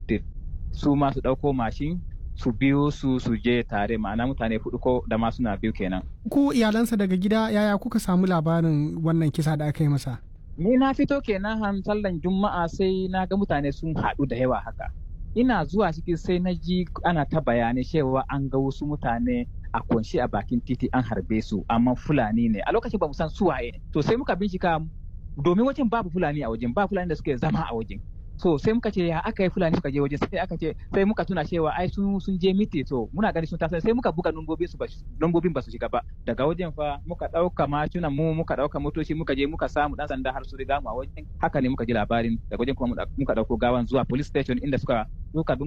da su ma su ɗauko mashin su biyo su su je tare ma'ana mutane hudu ko da ma suna biyu kenan. Ku iyalansa daga gida yaya kuka samu labarin wannan kisa da aka yi masa? Ni na fito kenan han sallan juma'a sai na ga mutane sun haɗu da yawa haka. Ina zuwa ciki sai na ji ana ta bayanai cewa an ga wasu mutane a kunshi a bakin titi an harbe su amma fulani ne a lokacin ba mu san suwaye to sai muka bincika domin wajen babu fulani a wajen ba fulani da suke zama a wajen so sai muka ce ya aka yi fulani suka je waje sai aka ce sai muka tuna cewa ai sun sun je miti to muna gani sun taso sai muka buga nombobin su nombobin ba su shiga ba daga wajen fa muka dauka macunan mu muka dauka motoci muka je muka samu dan sanda har su riga mu a wajen haka ne muka ji labarin daga wajen kuma muka dauko gawan zuwa police station inda suka suka